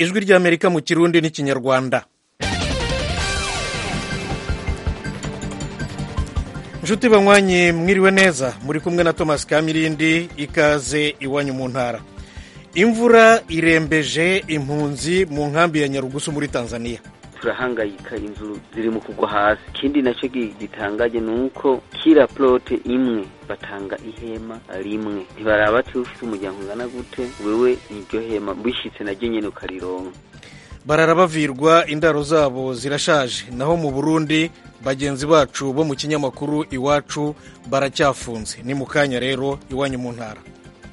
ijwi ry'amerika mu kirundi n'ikinyarwanda inshuti banywanyi mwiriwe neza muri kumwe na thomas kamirindi ikaze iwanyu mu ntara imvura irembeje impunzi mu nkambi ya nyarugusu muri tanzania turahangayika inzu ziri mu kugwa hasi ikindi nacyo gitangaje ni uko kira porote imwe batanga ihema rimwe ntibaraba ati ufite umuryango ungana gute wewe niryo hema wishyitse naryo nyine ukarironka bararabavirwa indaro zabo zirashaje naho mu burundi bagenzi bacu bo mu kinyamakuru iwacu baracyafunze ni mu kanya rero iwanyu mu ntara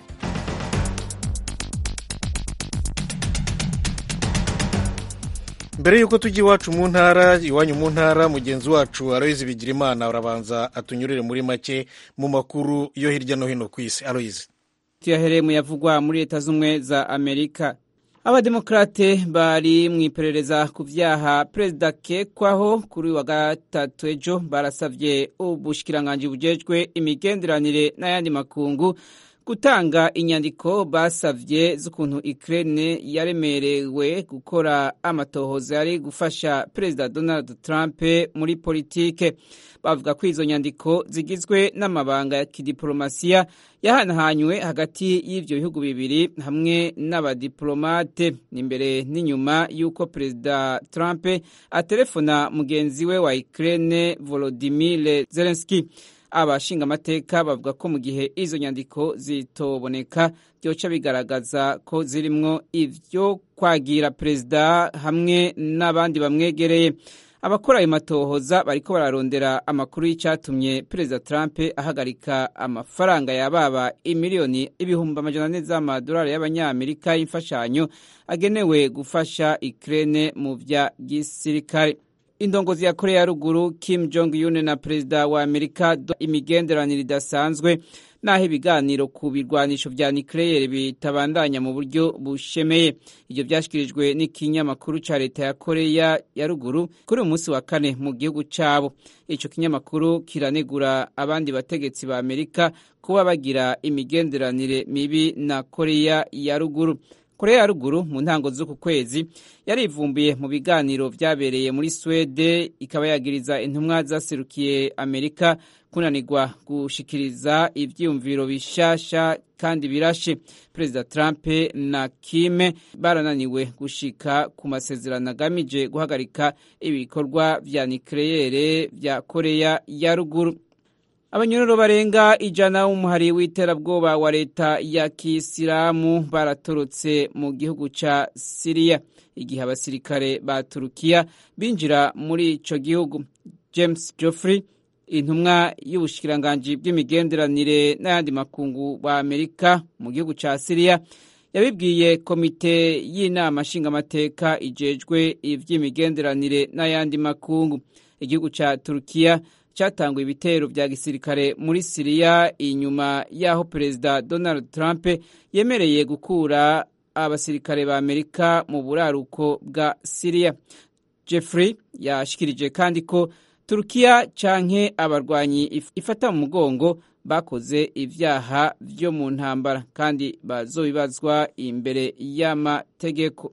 mbere y'uko tujya iwacu mu ntara iwanyu mu ntara mugenzi wacu aloyizi bigirimana urabanza atunyurire muri make mu makuru yo hirya no hino ku isi aloyizi tuyahereye mu yavugwa muri leta z'ubumwe za amerika abademokrate bari mu iperereza ku vyaha perezida kekwaho kuri wa gatatu ejo barasavye ubushikiranganji bujejwe imigenderanire n'ayandi makungu gutanga inyandiko basavye z'ukuntu Ukraine yaremerewe gukora amatohoza yari gufasha perezida Donald Trump muri politike bavuga ko izo nyandiko zigizwe n'amabanga ya kidiplomasiya yahanahanywe hagati y'ivyo bihugu bibiri hamwe n'abadiplomate n'imbere n'inyuma y'uko perezida Trump aterefona mugenzi we wa Ukraine Volodymyr Zelensky abashinga amateka bavuga ko mu gihe izo nyandiko zitoboneka byoca bigaragaza ko zirimwo ivyo kwagira perezida hamwe n'abandi bamwegereye abakora ayo matohoza bariko bararondera amakuru y'icyatumye perezida Trump ahagarika amafaranga yababa imiliyoni ibihumbi amajana ane z'amadolari y'abanyamerika y'imfashanyo agenewe gufasha Ukraine mu vya gisirikare indongozi ya korea ya ruguru kim jong un na perezida wa amerika imigenderanire idasanzwe naho ibiganiro ku birwanisho vya nucleaire bitabandanya mu buryo bushemeye ivyo vyashikirijwe n'ikinyamakuru ca leta ya korea ya ruguru kuri uyu munsi wa kane mu gihugu cabo ico kinyamakuru kiranegura abandi bategetsi ba amerika kuba bagira imigenderanire mibi na korea ya ruguru korea ya ruguru mu ntango z'uku kwezi yarivumbuye mu biganiro vyabereye muri swede ikaba yagiriza intumwa zaserukiye amerika kunanirwa gushikiriza ivyiyumviro bishasha kandi birashe perezida trump na kime barananiwe gushika ku masezerano agamije guhagarika ibikorwa vya nikleyere vya korea ya ruguru abanyororo barenga ijana w'umuhari w'iterabwoba wa leta ya kisilamu baratorotse mu gihugu ca siriya igihe abasirikare ba turukiya binjira muri ico gihugu james joffrey intumwa y'ubushikiranganji bw'imigenderanire n'ayandi makungu wa amerika mu gihugu ca siriya yabibwiye komite y'inama nshingamateka ijejwe ivy'imigenderanire n'ayandi makungu igihugu ca turukiya cyatanguye ibitero vya gisirikare muri siriya inyuma y'aho perezida donald trump yemereye gukura abasirikare ba amerika mu buraruko bwa siriya jeffrey yashikirije kandi ko turukiya canke abarwanyi ifata mu mugongo bakoze ivyaha vyo mu ntambara kandi bazobibazwa imbere y'amategeko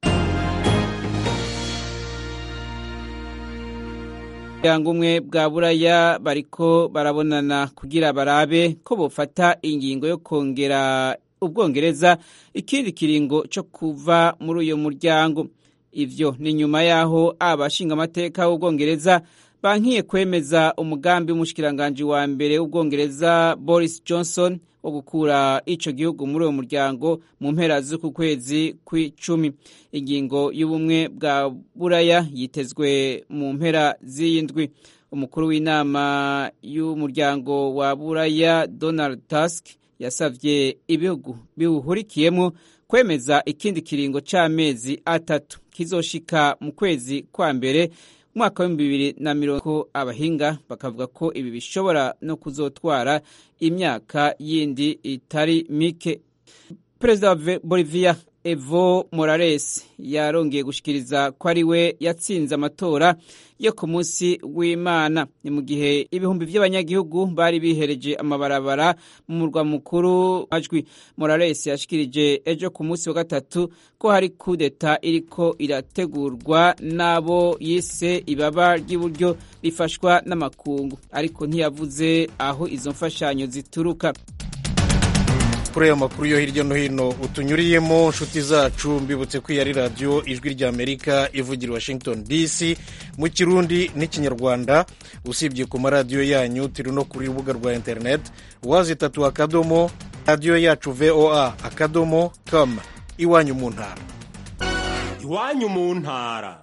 umuryango umwe bwa buraya bariko barabonana kugira barabe ko bofata ingingo yo kongera ubwongereza ikindi kiringo cyo kuva muri uyo muryango ivyo ni nyuma y'aho abashingamateka w'ubwongereza bankiye kwemeza umugambi w'umushikiranganji wa mbere w'ubwongereza boris johnson wo gukura ico gihugu muri uwo muryango mu mpera z'uku kwezi kw'icumi ingingo y'ubumwe bwa buraya yitezwe mu mpera z'iyindwi umukuru w'inama y'umuryango wa buraya donald tusk yasavye ibihugu biwuhurikiyemo kwemeza ikindi kiringo c'amezi atatu kizoshika mu kwezi kwa mbere umwaka w'ibihumbi bibiri na mirongo abahinga bakavuga ko ibi bishobora no kuzotwara imyaka yindi itari mike perezida wa bolivia evo morales yarongeye gushikiriza ko ari we yatsinze amatora yo ku munsi w'imana ni mu gihe ibihumbi by'abanyagihugu bari bihereje amabarabara mu murwa mukuru majwi morales yashikirije ejo ku munsi wa gatatu ko hari kudeta iriko irategurwa n'abo yise ibaba ry'iburyo rifashwa n'amakungu ariko ntiyavuze aho izo mfashanyo zituruka kuri ayo makuru yo hirya no hino utunyuriyemo nshuti zacu mbibutse ko iyi ari radiyo ijwi ry'amerika ivugira washington dc mu kirundi n'ikinyarwanda usibye ku maradiyo yanyu turi no kuri rubuga rwa interineti wazitatu akadomo radiyo yacu voa akadomo com iwanyu mu ntara iwanyu mu ntara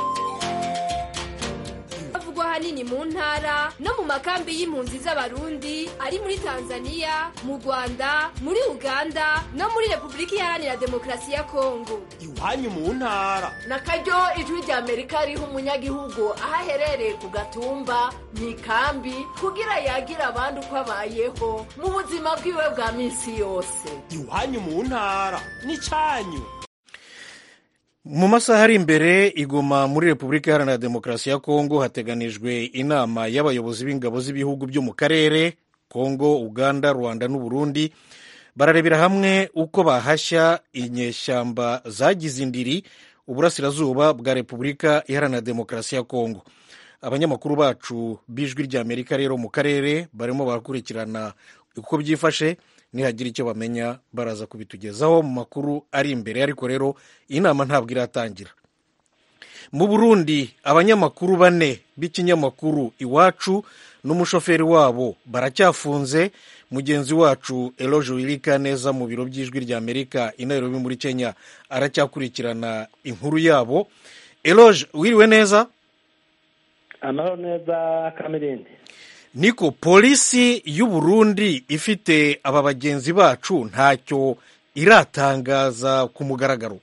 havugwa ahanini mu ntara no mu makambi y'impunzi z'abarundi ari muri tanzania mu rwanda muri uganda no muri repubulika iharanira demokarasi ya kongo iwanyu mu ntara na karyo ijwi rya amerika riha umunyagihugu aho aherereye ku gatumba mu ikambi kugira yagira abandi uko abayeho mu buzima bwiwe bwa minsi yose iwanyu mu ntara n'icyanyu mu masaha ari imbere igoma muri repubulika iharanira demokarasi ya kongo hateganijwe inama y'abayobozi b'ingabo z'ibihugu byo mu karere kongo uganda rwanda n'uburundi bararebera hamwe uko bahashya inyeshyamba zagize indiri uburasirazuba bwa repubulika iharanira demokarasi ya kongo abanyamakuru bacu b'ijwi ry'amerika rero mu karere barimo barakurikirana uko byifashe nihagira icyo bamenya baraza kubitugezaho mu makuru ari imbere ariko rero inama ntabwo iratangira mu burundi abanyamakuru bane b'ikinyamakuru iwacu n'umushoferi wabo baracyafunze mugenzi wacu eloge wirika neza mu biro by'ijwi ry'amerika i nairobi muri kenya aracyakurikirana inkuru yabo eloge wiriwe neza amahoro neza kamirindi niko polisi y'u Burundi ifite aba bagenzi bacu ntacyo iratangaza ku mugaragaro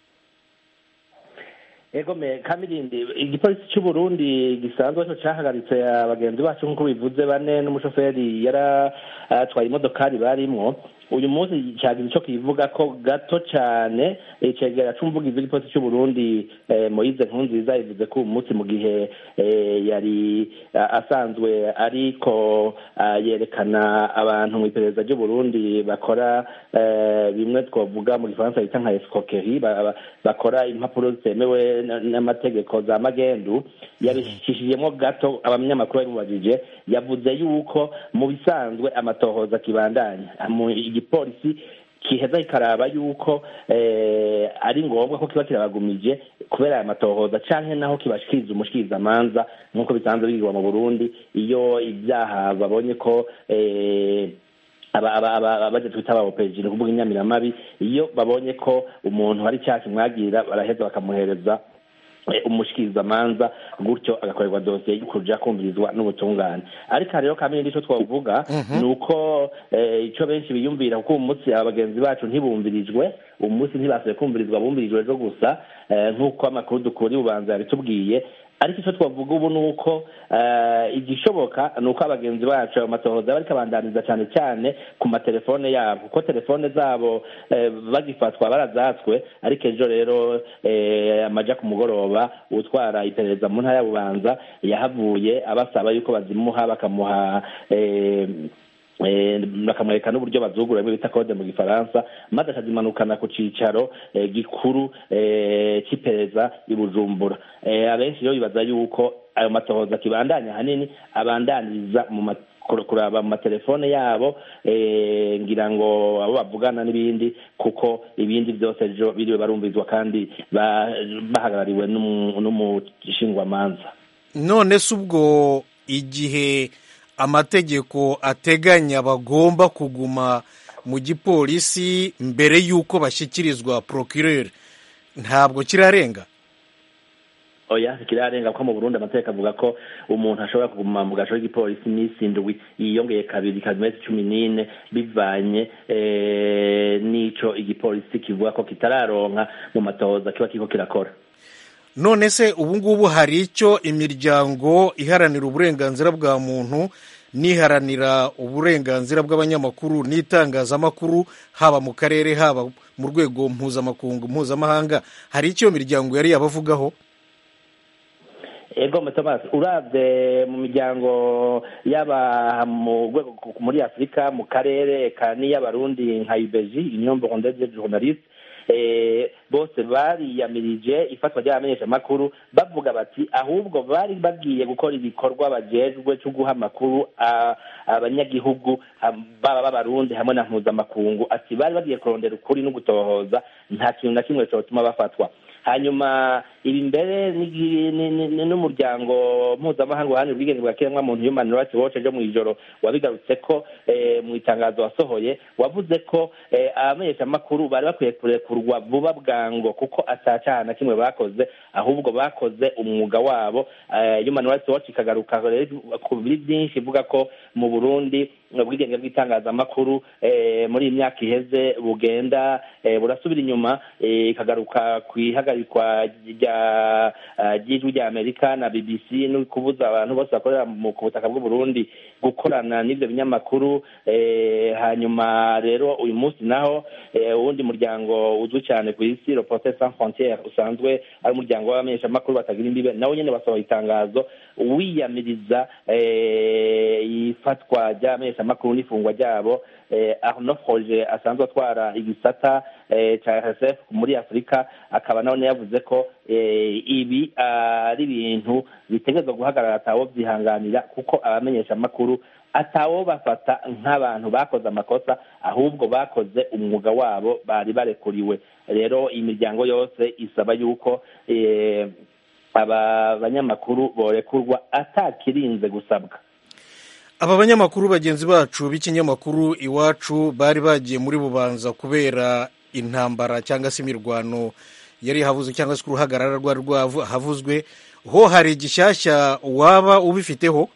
ego me kamirindi igipolisi cy'u Burundi gisanzwe cyo cyahagaritse abagenzi bacu nk'uko bivuze bane n'umushoferi yari atwaye imodokari barimwo uyu munsi cyagira icyo kivuga ko gato cyane icegera c'umuvugizi w'igipolisi cy'u Burundi Moise Nkunziza ivuze ko uyu munsi mu gihe yari asanzwe ariko yerekana abantu mu iperereza ry'u Burundi bakora bimwe twavuga mu gifaransa bita nka escroquerie bakora impapuro zitemewe n'amategeko za magendu yabishishijemo gato abanyamakuru babimubajije yavuze yuko mu bisanzwe amatohoza kibandanya igipolisi kiheza kikaraba yuko ari ngombwa ko kiba kirabagumije kubera aya matohoza canke naho kibashikiriza umushikirizamanza nk'uko bisanzwe bigirwa mu burundi iyo ibyaha babonye ko abaje twita abaopeji ni ukuvuga inyamiramabi iyo babonye ko umuntu hari icyaha kimwagira baraheza bakamuhereza umushikirizamanza gutyo agakorerwa dosiye y'ukuja kumvirizwa n'ubutungane ariko rero kamwe icyo twavuga ni uko icyo benshi biyumvira kuko uyu munsi abagenzi bacu ntibumvirijwe uyu munsi ntibasuye kumvirizwa bumvirijwe ejo gusa nk'uko amakuru dukura ubanza yabitubwiye ariko icyo twavuga ubu ni uko igishoboka ni uko abagenzi bacu ayo matohoza bari kabandaniza cyane cyane ku matelefone yabo kuko telefone zabo bagifatwa barazatswe ariko ejo rero amaja ku mugoroba utwara iperereza mu ntara ya bubanza yahavuye abasaba yuko bazimuha bakamuha bakamwereka n'uburyo bazugura bita kode mu gifaransa maze akazimanukana ku cyicaro gikuru cy'iperereza i bujumbura abenshi rero bibaza yuko ayo matohoza kibandanya ahanini abandaniriza mu kuraba mu matelefone yabo ngira ngo abo bavugana n'ibindi kuko ibindi byose ejo biriwe barumvizwa kandi bahagarariwe n'umushingwamanza none se ubwo igihe amategeko ateganya bagomba kuguma mu gipolisi mbere y'uko bashyikirizwa procureur ntabwo kirarenga oya kirarenga ko mu burundi amategeko avuga ko umuntu ashobora kuguma mu gasho k'igipolisi iminsi indwi yiyongeye kabiri ikaba iminsi cumi n'ine bivanye n'ico igipolisi kivuga ko kitararonka mu matohoza kiba kiriko kirakora none se ubu ngubu hari icyo imiryango iharanira uburenganzira bwa muntu niharanira uburenganzira bw'abanyamakuru n'itangazamakuru haba mu karere haba mu rwego mpuzamakungu mpuzamahanga hari icyo miryango yari yabavugaho ego Thomas urabye mu miryango yaba mu rwego muri afurika mu karere ka n'iy'abarundi nka ibeji union burundaise de journaliste bose bariyamirije ifatwa ry'abamenyeshamakuru bavuga bati ahubwo bari bagiye gukora ibikorwa bajejwe cyo guha amakuru abanyagihugu baba b'abarundi hamwe na mpuzamakungu ati bari bagiye kurondera ukuri no gutohoza nta kintu na kimwe cyotuma bafatwa hanyuma ibi mbere n'umuryango mpuzamahanga uharanira ubwigenge bwa kiremwamuntu human rights watch ejo mu ijoro wabigarutse ko mu itangazo wasohoye wavuze ko abamenyeshamakuru bari bakwiye kurekurwa vuba bwango kuko atacaha na kimwe bakoze ahubwo bakoze umwuga wabo human rights watch ikagaruka ku biri byinshi ivuga ko mu burundi ubwigenge bw'itangazamakuru muri iyi myaka iheze bugenda burasubira inyuma ikagaruka ku ihagarikwa ry'ijwi rya amerika na bbc no kubuza abantu bose bakorera ku butaka bw'uburundi gukorana n'ibyo binyamakuru hanyuma rero uyu munsi naho uwundi muryango uzwi cyane ku isi reporter sans frontiere usanzwe ari umuryango w'abamenyeshamakuru batagira imbibe nawo nyine basohoye itangazo wiyamiriza ifatwa ry'abamenyeshamakuru n'ifungwa ryabo arnaud froger asanzwe atwara igisata cya rsf muri afurika akaba nawe yavuze ko ibi ari ibintu bitegerezwa guhagarara atawo byihanganira kuko abamenyeshamakuru atawo bafata nk'abantu bakoze amakosa ahubwo bakoze umwuga wabo bari barekuriwe rero iyi miryango yose isaba yuko aba banyamakuru borekurwa atakirinze gusabwa aba banyamakuru bagenzi bacu b'ikinyamakuru iwacu bari bagiye muri bubanza kubera intambara cyangwa se imirwano yari havuzwe cyangwa se uruhagarara rwari havuzwe ho hari igishyashya waba ubifiteho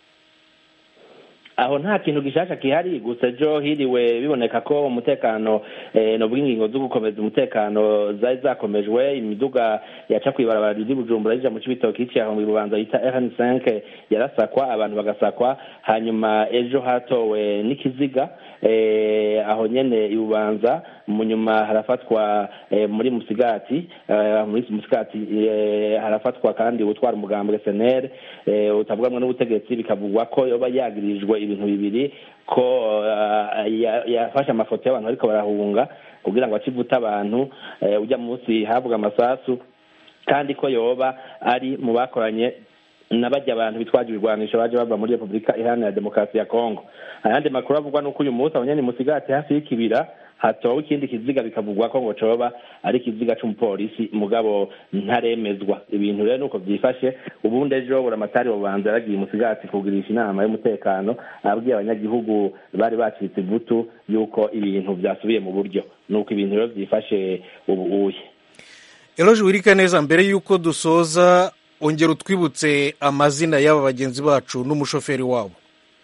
aho nta kintu gishasha kihari gusa ejo hiriwe biboneka ko umutekano no bw'ingingo zo gukomeza umutekano zari zakomejwe imiduga yaca kw'ibarabara riri bujumbura rija mu cibitoki iciye mu bubanza yita rn5 yarasakwa abantu bagasakwa hanyuma ejo hatowe n'ikiziga aho nyene ibubanza mu nyuma harafatwa muri musigati muri musigati harafatwa kandi utwara umugambwe senere utavugamwe n'ubutegetsi bikavugwa ko yoba yagirijwe ibintu bibiri ko yafashe amafoto y'abantu ariko barahunga kugira ngo acivuta abantu ujya munsi havuga amasasu kandi ko yoba ari mu bakoranye n'abajya abantu bitwaje ibirwanisho baje bava muri repubulika iharanira demokarasi ya kongo ayandi makuru avugwa nuko uyu munsi abanyani musigati hafi y'ikibira hatowe ikindi kiziga bikavugwa ko ngo coba ari ikiziga c'umupolisi mugabo ntaremezwa ibintu rero nuko vyifashe ubundi ejo buramatari bubanza yaragiye musigati kugirisha inama y'umutekano abwiye abanyagihugu bari bacitse ivutu yuko ibintu vyasubiye mu buryo nuko ibintu rero vyifashe ubu uye eloje wirika neza mbere y'uko dusoza ongera utwibutse amazina y'aba bagenzi bacu n'umushoferi wabo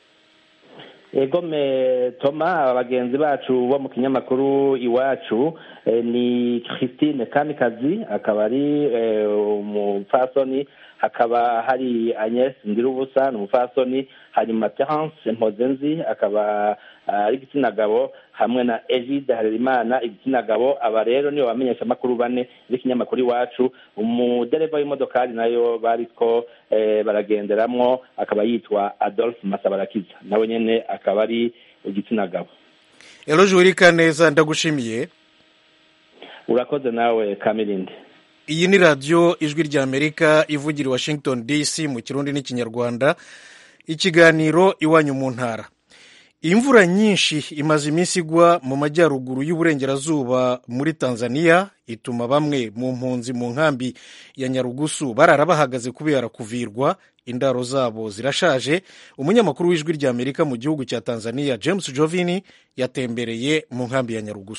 egome toma bagenzi bacu bo mu kinyamakuru iwacu ni christine kamikazi akaba ari umupfasoni hakaba hari agnes ndirubusa ni umupfasoni hanyuma terence mpozenzi akaba ari igitsina gabo hamwe na egide harerimana igitsina gabo aba rero nibo bamenyesha amakuru bane b'ikinyamakuru iwacu umudereva w'imodokari nayo bariko baragenderamwo akaba yitwa adolphe masabarakiza nawe nyene akaba ari igitsina gabo eloje wirika neza ndagushimiye urakoze nawe kamirindi iyi ni radiyo ijwi rya amerika ivugira i washington dc mu kirundi n'ikinyarwanda ikiganiro iwanyu mu ntara imvura nyinshi imaze iminsi igwa mu majyaruguru y'uburengerazuba muri tanzania ituma bamwe mu mpunzi mu nkambi ya nyarugusu barara bahagaze kubera kuvirwa indaro zabo zirashaje umunyamakuru w'ijwi rya amerika mu gihugu cya tanzania james jovini yatembereye mu nkambi ya nyarugusu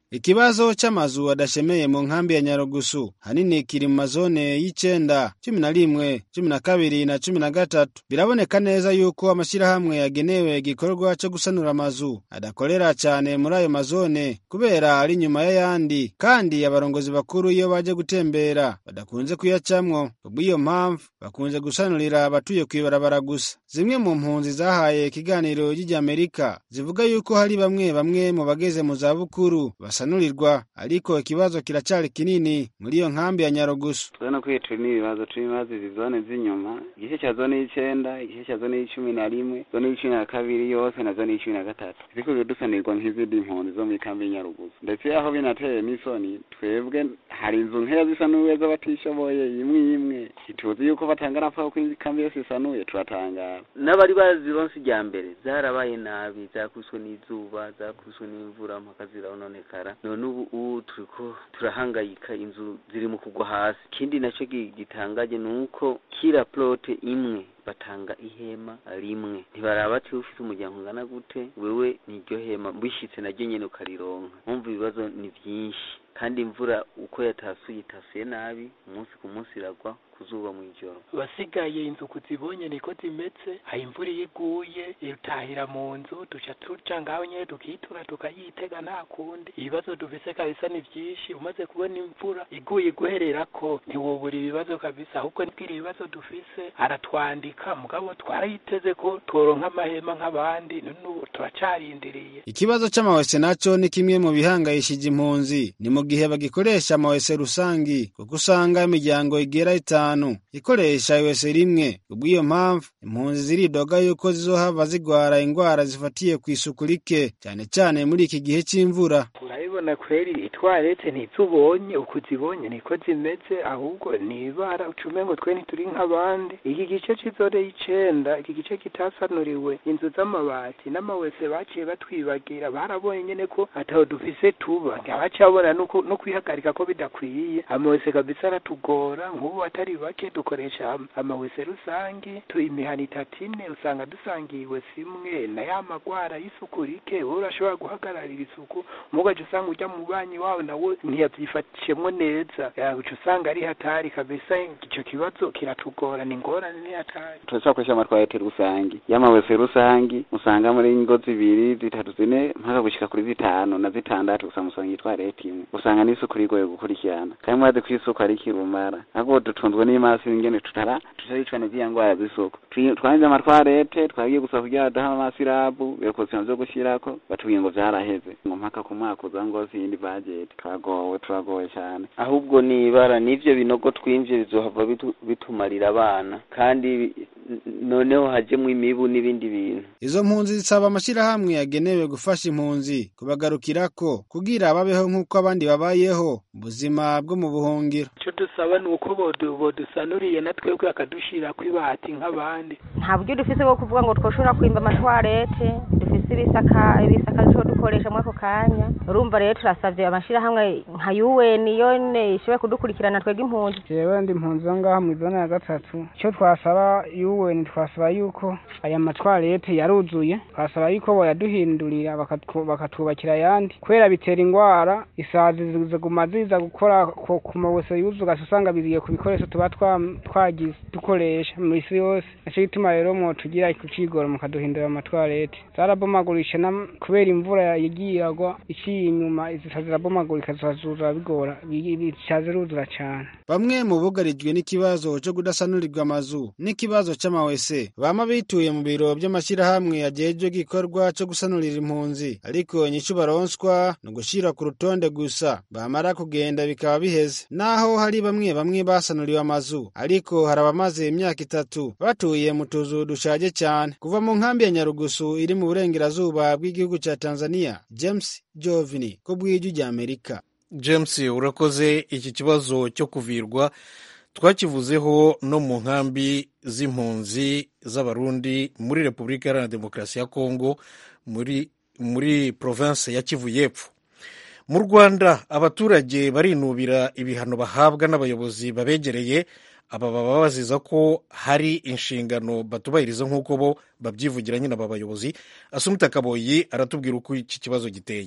ikibazo c'amazu adashemeye mu nkambi ya nyarugusu hanini kiri mu mazone y'icenda cumi na rimwe cumi na kabiri na cumi na gatatu biraboneka neza yuko amashirahamwe yagenewe igikorwa co gusanura amazu adakorera cane muri ayo mazone kubera ari inyuma y'ayandi kandi abarongozi bakuru iyo baje gutembera badakunze kuyacamwo kubw'iyo mpamvu bakunze gusanurira abatuye kw'ibarabara gusa zimwe mu mpunzi zahaye ikiganiro ry'Amerika zivuga yuko hari bamwe bamwe mu bageze mu zabukuru basanurirwa ariko ikibazo kiracari kinini muri iyo nkambi ya Nyarugusu turabona ko turi n'ibibazo turi ibibazo izi zone z'inyuma igice cya zone y'icenda igice cya zone y'icumi na rimwe zone y'icumi na kabiri yose na zone y'icumi na gatatu ziriko dusanirwa nk'izindi mpunzi zo muri kambi y'Inyarugusu ndetse aho binateye n'isoni twebwe hari inzu nkeya zisanuwe z'abatishoboye imwe imwe ntituzi yuko batanga rapfa ko kambi yose isanuye turatangara n'abari bazironse ijya mbere zarabaye nabi zakubiswe n'izuba zakubiswe n'imvura mpaka zirononekara none ubu ubu turiko turahangayika inzu ziri mu kugwa hasi ikindi naco gitangaje ni uko kira plote imwe batanga ihema rimwe ntibaraba ati ufite umuryango ungana gute wewe niryo hema bishitse naryo nyene ukarironka umva ibibazo ni vyinshi kandi imvura uko yatasuye itasuye nabi umunsi ku munsi iragwa kuzuba mu ijoro basigaye inzu kuzibonye niko zimeze hari imvura iyo iguye itahira mu nzu duca tuca ngaho nyene tukitura tukayitega nta kundi ibibazo dufise kabisa ni vyinshi umaze kubona imvura iguye iguhererako ntiwobura ibibazo kabisa ahubwo nibwira ibibazo dufise aratwandika mugabo twarayiteze ko tworonka amahema nk'abandi none ubu turacarindiriye ikibazo c'amawese naco ni kimwe mu bihangayishije impunzi ni mu gihe bagikoresha amawese rusangi kuko usanga imiryango igera itanu ikoresha iwese rimwe kubw'iyo mpamvu impunzi ziridoga yuko zizohava zigwara ingwara zifatiye ku isuku rike cyane cyane muri iki gihe c'imvura urabibona kweri itwarete ntizubonye uko zibonye niko zimeze ahubwo ni ibara ucume ngo twe ntituri nk'abandi iki gice c'izore y'icenda iki gice kitasanuriwe inzu z'amabati n'amawese baciye batwibagira barabonye nyene ko ataho dufise tuba ntibacabona no kwihagarika ko bidakwiye amawese kabisa aratugora nk'ubu atari bake dukoresha amawese rusangi imihana itatu ine usanga dusangiye iwese imwe na ya magwara y'isuku rike wowe urashobora guhagararira isuku mugaje usanga ujya mu banyi wawe nawe ntiyavyifatishemwo neza uca usanga ari hatari kabisa ico kibazo kiratugora ni ingorane ni hatari turacakoresha amatwarete rusangi y'amawese rusangi usanga muri ingo zibiri zitatu zine mpaka gushika kuri zitanu na zitandatu usanga usanga itwarete imwe usanga n'isuku rigoye gukurikirana kandi mwazi ko isuku ari kirumara ahubwo dutunzwe n'imasi ingene tutara tutaricwa n'iziya ngwara z'isuku twanze amatwarete twagiye gusa kugira duha amasirabu ibikoresho vyo gushirako batubwiye ngo vyaraheze ngo mpaka ku mwaka uza ngo siyindi budget turagowe turagowe cyane ahubwo ni ibara n'ivyo binogo twimvye bizohava bitumarira abana kandi noneho hajemwo imibu n'ibindi bintu izo mpunzi zisaba amashirahamwe yagenewe gufasha impunzi kubagarukirako kugira babeho nk'uko abandi babayeho ubuzima bwo mu buhungiro ico dusaba ni uko bodusanuriye na twebwe akadushira kw'ibati nk'abandi nta buryo dufise bwo kuvuga ngo twoshobora kwimba amatwarete dufise ibisaka ibisaka dushobora dukoresha muri ako kanya urumva rero turasavye amashirahamwe nka UN yone ishobora kudukurikirana twebwe impunzi jewe ndi impunzi zo ngaha mu zone ya gatatu ico twasaba UN twasaba yuko aya matwarete yaruzuye twasaba yuko boyaduhindurira bakatwubakira ayandi kubera bitera ingwara isazi ziguma ziza gukora ku mawese yuzuga usanga biziye ku bikoresho tuba twagize dukoresha mu isi yose naco gituma rero mwotugira kukigora mukaduhindurira amatwarete zarabomagurisha kubera imvura yagiye iragwa iciye inyuma zisa zirabomagurika zazura bigora bica ziruzura cane bamwe mu bugarijwe n'ikibazo co kudasanurirwa amazu n'ikibazo c'amawese bama bituye mu biro vy'amashirahamwe ajejwe igikorwa co gusanurira impunzi ariko inyishu baronswa ni ugushira ku rutonde gusa bamara kugenda bikaba biheze naho hari bamwe bamwe basanuriwe amazu ariko hari abamaze imyaka itatu batuye mu tuzu dushaje cyane kuva mu nkambi ya nyarugusu iri mu burengerazuba bw'igihugu ca tanzania james jovini ko bw'ijwi rya amerika james urakoze iki kibazo cyo kuvirwa twakivuzeho no mu nkambi z'impunzi z'abarundi muri repubulika iharanira demokarasi ya kongo muri muri province ya kivu y'epfo mu rwanda abaturage barinubira ibihano bahabwa n'abayobozi babegereye aba baba baziza ko hari inshingano batubahiriza nk'uko bo babyivugira nyine aba bayobozi asumita kaboyi aratubwira uko iki kibazo giteye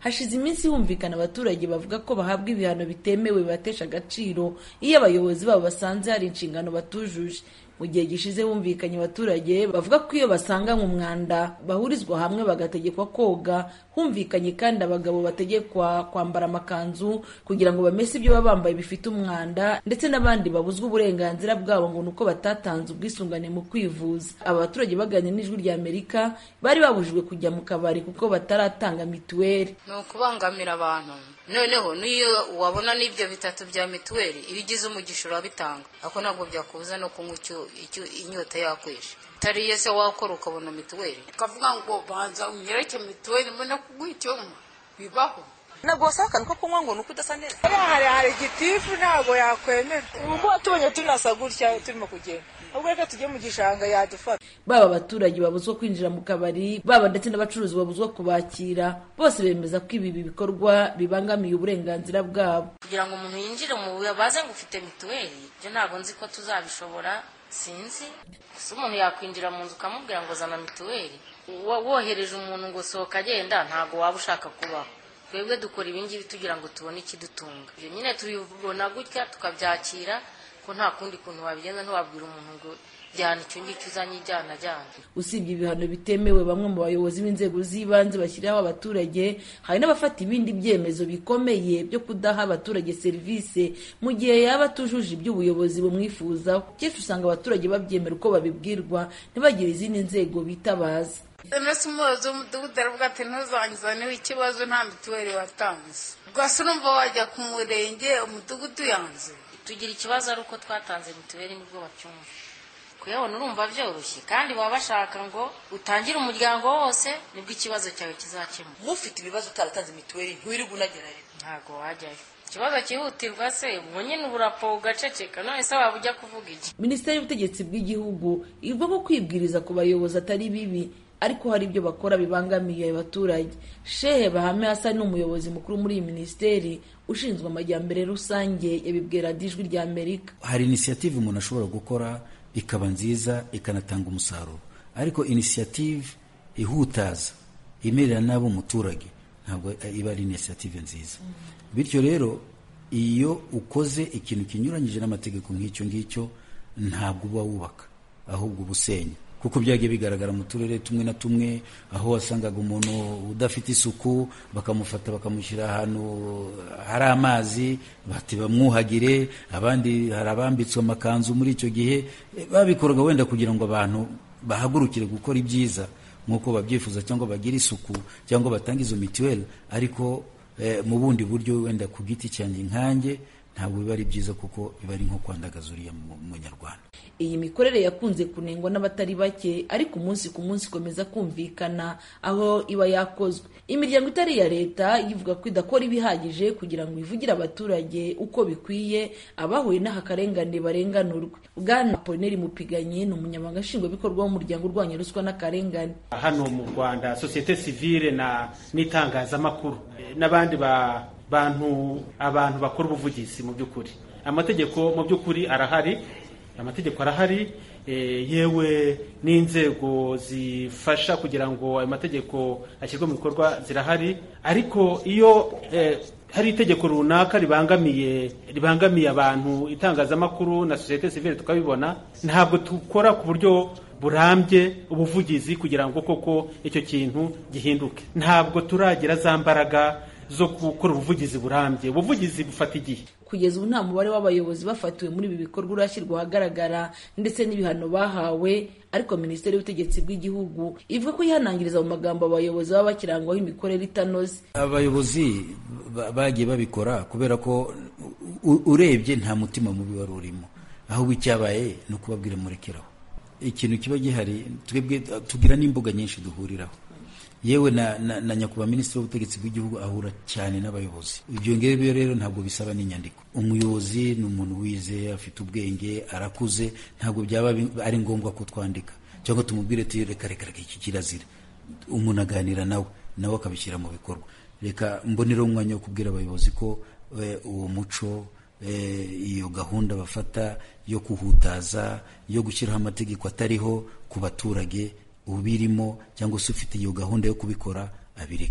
hashize iminsi humvikana abaturage bavuga ko bahabwa ibihano bitemewe bibatesha agaciro iyo abayobozi babo basanze hari inshingano batujuje mu gihe gishize humvikanye abaturage bavuga ko iyo basanganywe umwanda bahurizwa hamwe bagategekwa koga humvikanye kandi abagabo bategekwa kwambara amakanzu kugira ngo bamese ibyo baba bambaye bifite umwanda ndetse n'abandi babuzwa uburenganzira bwabo ngo ni uko batatanze ubwisungane mu kwivuza aba baturage baganira n'ijwi rya amerika bari babujijwe kujya mu kabari kuko bataratanga mituweli ni ukubangamira abantu noneho n'iyo wabona n'ibyo bitatu bya mituweli iyo ugize umugisha urabitanga ariko ntabwo byakubuza no kunywa icyo inyota yakwishe utariye se wakora ukabona mituweli ukavuga ngo banza unyereke mituweli mbona kuguha icyo nywa bibaho ntabwo wasaba akantu ko kunywa ngo ni uko udasa neza hari hari igitifu ntabwo yakwemera ubu tubonye tunasa gutya turimo kugenda ahubwo reka tujye mu gishanga yadufata baba abaturage babuzwa kwinjira mu kabari baba ndetse n'abacuruzi babuzwa kubakira bose bemeza ko ibi bikorwa bibangamiye uburenganzira bwabo kugira ngo umuntu yinjire mu baze ngo ufite mituweli ibyo ntabwo nzi ko tuzabishobora sinzi gusa umuntu yakwinjira mu nzu ukamubwira ngo zana mituweli wohereje umuntu ngo sohoka agenda ntabwo waba ushaka kubaho twebwe dukora ibingibi tugira ngo tubone ikidutunga ibyo nyine tubibona gutya tukabyakira ko nta kundi kuntu wabigenza ntiwabwira umuntu ngo jyana icyo ngicyo uzanye ijyana ajyana usibye ibihano bitemewe bamwe mu bayobozi b'inzego z'ibanze bashyiraho abaturage hari n'abafata ibindi byemezo bikomeye byo kudaha abaturage serivisi mu gihe yaba atujuje ibyo ubuyobozi bumwifuzaho kenshi usanga abaturage babyemera uko babibwirwa ntibagire izindi nzego bitabaza mbese umuyobozi w'umudugudu aravuga ati ntuzangizaneho ikibazo nta mituweli watanze rwose urumva wajya ku murenge umudugudu yanze tugira ikibazo ari uko twatanze mituweli nibwo bacyumva kuyabona urumva byoroshye kandi baba bashaka ngo utangire umuryango wose nibwo ikibazo cyawe kizakemuka mufite ibibazo utaratanze mituweli ntiwirirwe unagerayo ntabwo wajyayo ikibazo cyihutirwa se ubwo nyine uburapo ugaceceka none se waba ujya kuvuga iki minisiteri y'ubutegetsi bw'igihugu ivuga ko kwibwiriza ku bayobozi atari bibi ariko hari ibyo bakora bibangamiye abaturage shehe bahame hasa ni umuyobozi mukuru muri iyi minisiteri ushinzwe amajyambere rusange yabibwira ijwi rya amerika hari inisiyative umuntu ashobora gukora ikaba nziza ikanatanga umusaruro ariko inisiyative ihutaza imerera nabi umuturage ntabwo iba ari inisiyative nziza bityo rero iyo ukoze ikintu kinyuranyije n'amategeko nk'icyo ngicyo ntabwo uba wubaka ahubwo uba usenya kuko byagiye bigaragara mu turere tumwe na tumwe aho wasangaga umuntu udafite isuku bakamufata bakamushyira ahantu hari amazi bati bamwuhagire abandi hari abambitswe amakanzu muri icyo gihe babikoraga wenda kugira ngo abantu bahagurukire gukora ibyiza nk'uko babyifuza cyangwa bagire isuku cyangwa batange izo mituweli ariko mu bundi buryo wenda ku giti cyanjye nkanjye ntabwo biba ari byiza kuko biba ari nko kwandagaza uriya munyarwanda iyi mikorere yakunze kunengwa n'abatari bake ariko umunsi ku munsi ikomeza kumvikana aho iba yakozwe imiryango itari iya leta ivuga ko idakora ibihagije kugira ngo ivugire abaturage uko bikwiye abahuye n'aka karengane barenganurwe bwana polineri mupiganyi ni umunyamabanga nshingwabikorwa w'umuryango urwanya ruswa n'akarengane hano mu rwanda sosiyete sivile n'itangazamakuru n'abandi ba bantu abantu bakora ubuvugizi mu by'ukuri amategeko mu by'ukuri arahari amategeko arahari yewe n'inzego zifasha kugira ngo ayo mategeko ashyirwe mu bikorwa zirahari ariko iyo hari itegeko runaka ribangamiye ribangamiye abantu itangazamakuru na sosiyete sivile tukabibona ntabwo dukora ku buryo burambye ubuvugizi kugira ngo koko icyo kintu gihinduke ntabwo turagira za mbaraga zo gukora ubuvugizi burambye ubuvugizi bufata igihe kugeza ubu nta mubare w'abayobozi bafatiwe muri ibi bikorwa urashyirwa ahagaragara ndetse n'ibihano bahawe ariko minisiteri y'ubutegetsi bw'igihugu ivuga ko yihanangiriza mu magambo abayobozi baba bakirangwaho imikorere itanoze abayobozi bagiye babikora kubera ko urebye nta mutima mubi wari urimo ahubwo icyabaye ni ukubabwira murekeraho ikintu kiba gihari twebwe tugira n'imbuga nyinshi duhuriraho yewe na, na, na nyakubahwa minisitiri w'ubutegetsi bw'igihugu ahura cyane n'abayobozi ibyo ngibyo rero ntabwo bisaba n'inyandiko umuyobozi ni umuntu wize afite ubwenge arakuze ntabwo byaba ari ngombwa ko twandika cyangwa tumubwire tuyi reka reka reka iki kirazira umuntu aganira nawe nawe akabishyira mu bikorwa reka mbonereho umwanya wo kubwira abayobozi ko uwo muco iyo gahunda bafata yo kuhutaza yo gushyiraho amategeko atariho ku baturage ubirimo cyangwa se ufite iyo gahunda yo kubikora abireke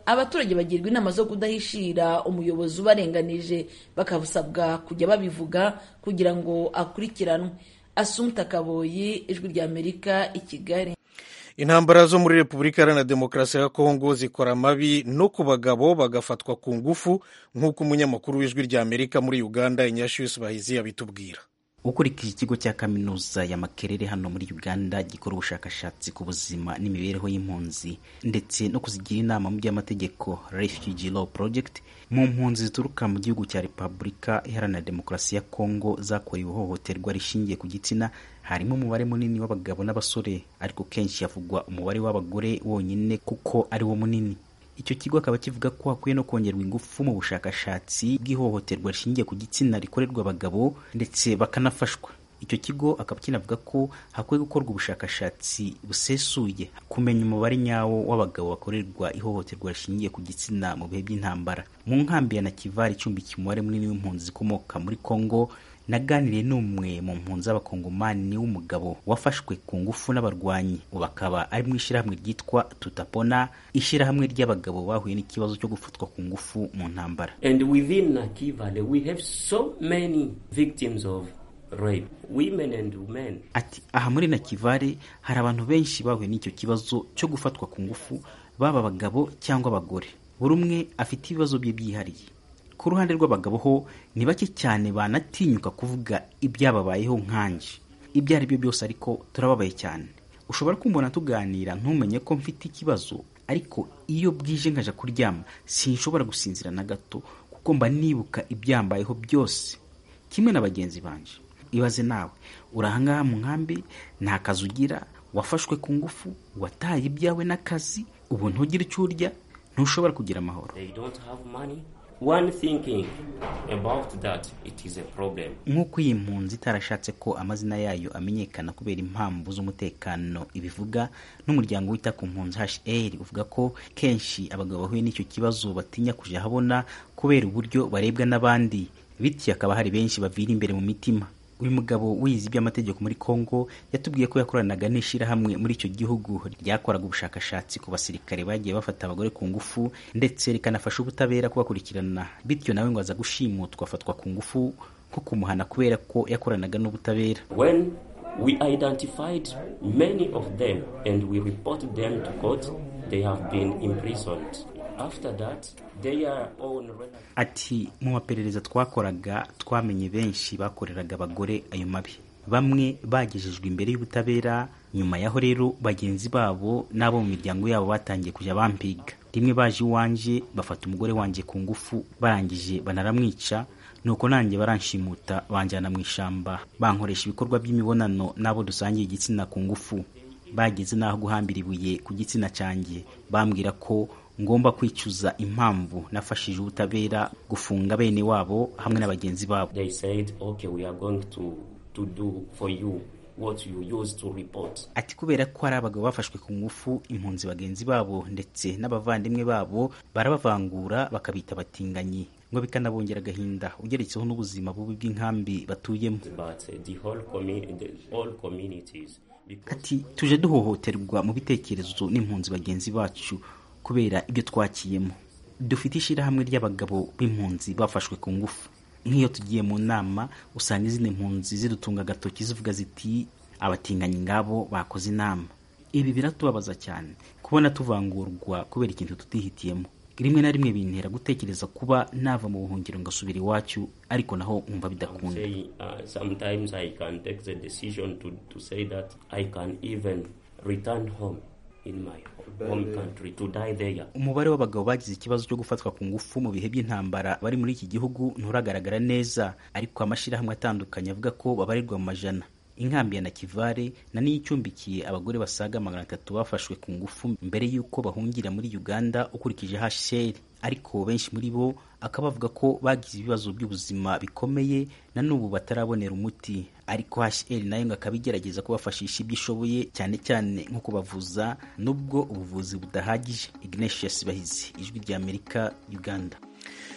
abaturage bagirwa inama zo kudahishira umuyobozi ubarenganije bakabusabwa kujya babivuga kugira ngo akurikiranwe asumta kaboyi ijwi rya amerika i kigali intambara zo muri repubulika iharanira demokarasi ya kongo zikora amabi no ku bagabo bagafatwa ku ngufu nk'uko umunyamakuru w'ijwi rya amerika muri uganda inyashiyusi bahizi yabitubwira ukurikije ikigo cya kaminuza ya makerere hano muri uganda gikora ubushakashatsi ku buzima n'imibereho y'impunzi ndetse no kuzigira inama mu by'amategeko refugee law project mu mpunzi zituruka mu gihugu cya repubulika iharanira demokarasi ya kongo zakorewe ihohoterwa rishingiye ku gitsina harimo umubare munini w'abagabo n'abasore ariko kenshi havugwa umubare w'abagore wonyine kuko ari wo munini icyo kigo akaba kivuga ko hakwiye no kongerwa ingufu mu bushakashatsi bw'ihohoterwa rishingiye ku gitsina rikorerwa abagabo ndetse bakanafashwa icyo kigo akaba kinavuga ko hakwiye gukorwa ubushakashatsi busesuye kumenya umubare nyawo w'abagabo bakorerwa ihohoterwa rishingiye ku gitsina mu bihe by'intambara mu nkambi ya nakivari icumbikiye umubare munini w'impunzi zikomoka muri kongo naganiriye n'umwe mu mpunzi z'abakongomani w'umugabo wafashwe ku ngufu n'abarwanyi ubu akaba ari mu ishyirahamwe ryitwa tutapona ishyirahamwe ry'abagabo bahuye n'ikibazo cyo gufatwa ku ngufu mu ntambara And within Nakivale, we have so many victims of rape, women and men. ati aha muri nakivare hari abantu benshi bahuye n'icyo kibazo cyo gufatwa ku ngufu baba abagabo cyangwa abagore buri umwe afite ibibazo bye byihariye ku ruhande rw'abagabo ho ni bake cyane banatinyuka kuvuga ibyababayeho nkanje ibyo ari byo byose ariko turababaye cyane ushobora kumbona tuganira ntumenye ko mfite ikibazo ariko iyo bwije nkaja kuryama sinshobora gusinzira na gato kuko mba nibuka ibyambayeho byose kimwe na bagenzi banje ibaze nawe uri ahangaha mu nkambi nta kazi ugira wafashwe ku ngufu wataye ibyawe n'akazi ubu ntugire icyo urya ntushobora kugira amahoro They don't have money. One thinking about that, it is a problem. nk'uko iyi mpunzi itarashatse ko amazina yayo amenyekana kubera impamvu z'umutekano ibivuga n'umuryango wita ku mpunzi hr uvuga ko kenshi abagabo bahuye n'icyo kibazo batinya kujya ahabona kubera uburyo barebwa n'abandi bityo hakaba hari benshi bavira imbere mu mitima uyu mugabo wize iby'amategeko muri congo yatubwiye ko yakoranaga n'ishyirahamwe muri icyo gihugu ryakoraga ubushakashatsi ku basirikare bagiye bafata abagore ku ngufu ndetse rikanafasha ubutabera kubakurikirana bityo nawe ngo aza gushimutwa afatwa ku ngufu nko kumuhana kubera ko yakoranaga n'ubutabera When we identified many of them and we reported them to court, they have been imprisoned. After that, their own relatives ati mu maperereza twakoraga twamenye benshi bakoreraga abagore ayo mabi bamwe bagejejwe imbere y'ubutabera nyuma yaho rero bagenzi babo n'abo mu miryango yabo batangiye kujya bampiga rimwe baje iwanje bafata umugore wanjye ku ngufu barangije banaramwica nuko nanjye baranshimuta banjyana mu ishyamba bankoresha ibikorwa by'imibonano n'abo dusangiye igitsina ku ngufu bageze n'aho guhambira ibuye ku gitsina cyanjye bambwira ko ngomba kwicuza impamvu nafashije ubutabera gufunga bene wabo hamwe na bagenzi babo they said, okay, we are going to, to do for you what you used to report. ati kubera ko hari abagabo bafashwe ku ngufu impunzi bagenzi babo ndetse n'abavandimwe babo barabavangura bakabita abatinganyi ngo bikanabongera agahinda ugeretseho n'ubuzima bubi bw'inkambi batuyemo But uh, the whole community, the all communities, because ati tuje duhohoterwa mu bitekerezo n'impunzi bagenzi bacu kubera ibyo twakiyemo dufite ishyirahamwe ry'abagabo b'impunzi bafashwe ku ngufu nk'iyo tugiye mu nama usanga izindi mpunzi zidutunga agatoki zivuga ziti abatinganyi ngabo bakoze inama ibi biratubabaza cyane kubona tuvangurwa kubera ikintu tutihitiyemo rimwe na rimwe bintera gutekereza kuba nava mu buhungiro ngasubira iwacu ariko naho nkumva bidakunda say, uh, sometimes I can take the decision to, to say that I can even return home in my home country to die there. umubare w'abagabo bagize ikibazo cyo gufatwa ku ngufu mu bihe by'intambara bari muri iki gihugu nturagaragara neza ariko amashyirahamwe atandukanye avuga ko babarirwa mu majana inkambi ya nakivare na niyo icumbikiye abagore basaga magana atatu bafashwe ku ngufu mbere y'uko bahungira muri uganda ukurikije hasheri ariko benshi muri bo akaba bavuga ko bagize ibibazo by'ubuzima bikomeye na n'ubu batarabonera umuti ariko hasheri nayo ngo akaba igerageza kubafashisha ibyo ishoboye cyane cyane nko kubavuza nubwo ubuvuzi budahagije ignatius bahizi ijwi ry'amerika uganda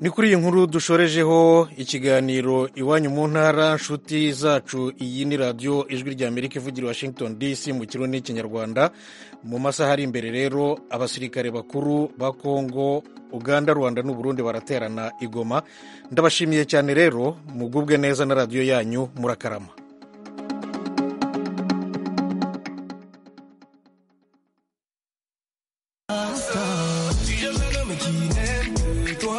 ni kuri iyi nkuru dushorejeho ikiganiro iwanyu mu ntara nshuti zacu iyi ni radiyo ijwi rya amerika ivugira washington dc mu kirundi n'ikinyarwanda mu masaha ari imbere rero abasirikare bakuru ba kongo uganda rwanda n'uburundi baraterana igoma ndabashimiye cyane rero mugubwe neza na radiyo yanyu murakarama